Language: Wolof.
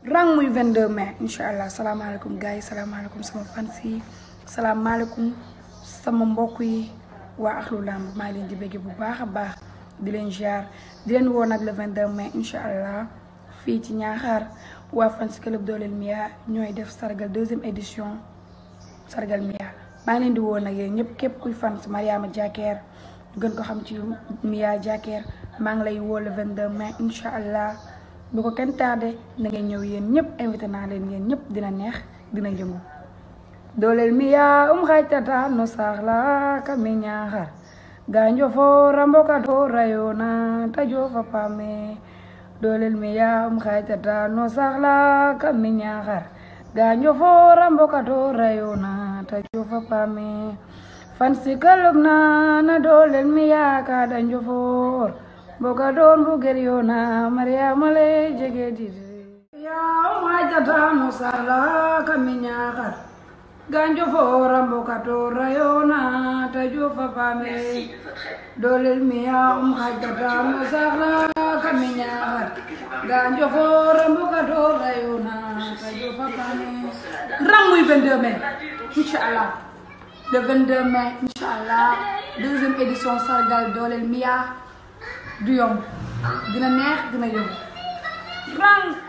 rang muy 22 mai incha allah salaamaaleykum gars yi salaamaaleykum sama fans yi salaamaaleykum sama mbokk yi waa axlu lamb maa ngi leen di bëgg bu baax a baax di leen ziar di leen woo nag le 22 mai incha allah fii ci ñaaxaar waa fans club dooleel Mia ñooy def sargal deuxième édition sargal Mia maa ngi leen di woo nag yéen ñëpp képp kuy fans Mariama Diaker ñu gën ko xam ci Mia Diaker maa ngi lay woo le 22 mai incha allah bu ko kenn tardé na ngeen ñëw yéen ñëpp invité naa leen yéen ñëpp dina neex dina yëngu dooleel Mia um xaytata no saaxla kame ñaaxar ganjo fo ramboka to rayona ta jofa pame dooleel Mia um xaytata no saaxla kame ñaaxar ganjo fo ramboka to rayona ta jofa pame fansi kalub na na dooleel Mia ka danjo for boka doon bu ger yoona mariama le jege dide ya um xaytata no saaxla kame ñaaxar ganjo fora mbokato rayona ta jofa pame dolel miya um hajjata no sahla kami ñaxar ganjo fora mbokato rayona ta jofa pame ranguy 22 mai inchallah le 22 mai inchallah deuxième édition sargal dolel miya du yomb dina neex dina yomb rang